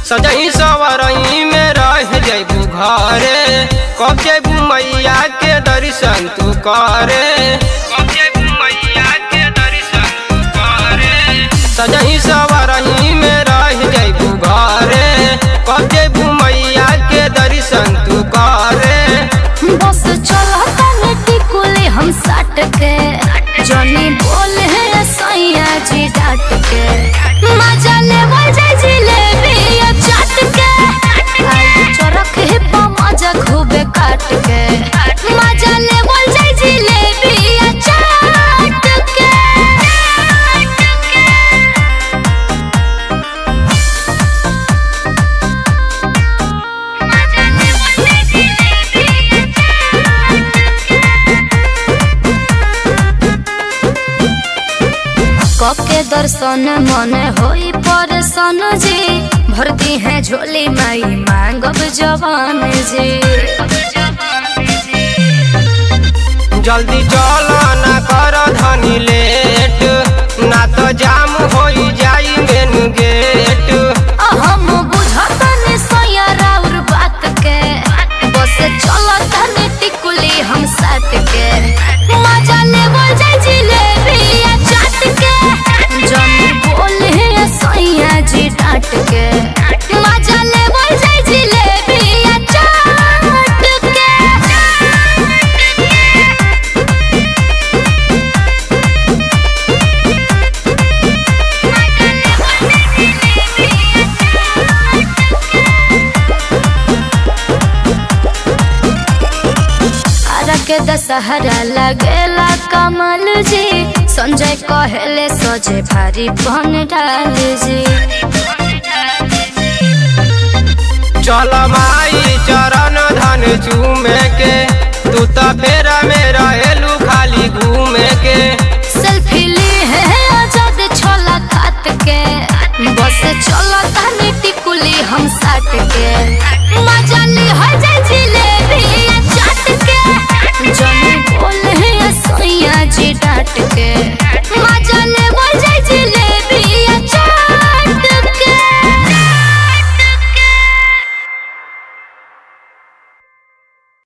सजई सवरई में रह जैबू घरे कब जैबू मैया के दर्शन तू करे कब जैबू मैया के दर्शन तू करे सजई सवरई में रह जैबू घरे कब जैबू मैया के दर्शन तू करे बस चला तने टिकुले हम साट के जनी बोले है सैया जी डाट के मजा ले जाए जिलेबी या चाट के आई चरख है पा मजा खूबे काट के मजा ले जाए जिलेबी या चाट के कके दर्शन मन होई परसन जी भरती है झोली माई मांगब जवान जी जल्दी चल ना कर धनी लेट ना तो जाम हो जाई मेन गेट हम बुझतनी सोया राउर बात के बस चलतनी टिकुली हम साट के मजा ले जाए जिलेबी या चाट के जन बोले सैया जी डाट के मजा ले जाए जिलेबी या चाट के आरा के दशहरा लगेला कमल जी संजय कहेले सजे भारी बन डाल जी चल माई चरण धन चूमे के तू तो फेरा में रहेलू खाली घूमे के सेल्फी ली है आजाद छोला खात के बस चलो तानी टिकुली हम साट के मजा ली है जाए जिलेबी या चाट के जनी बोले है सोया जी डाट के मजा ले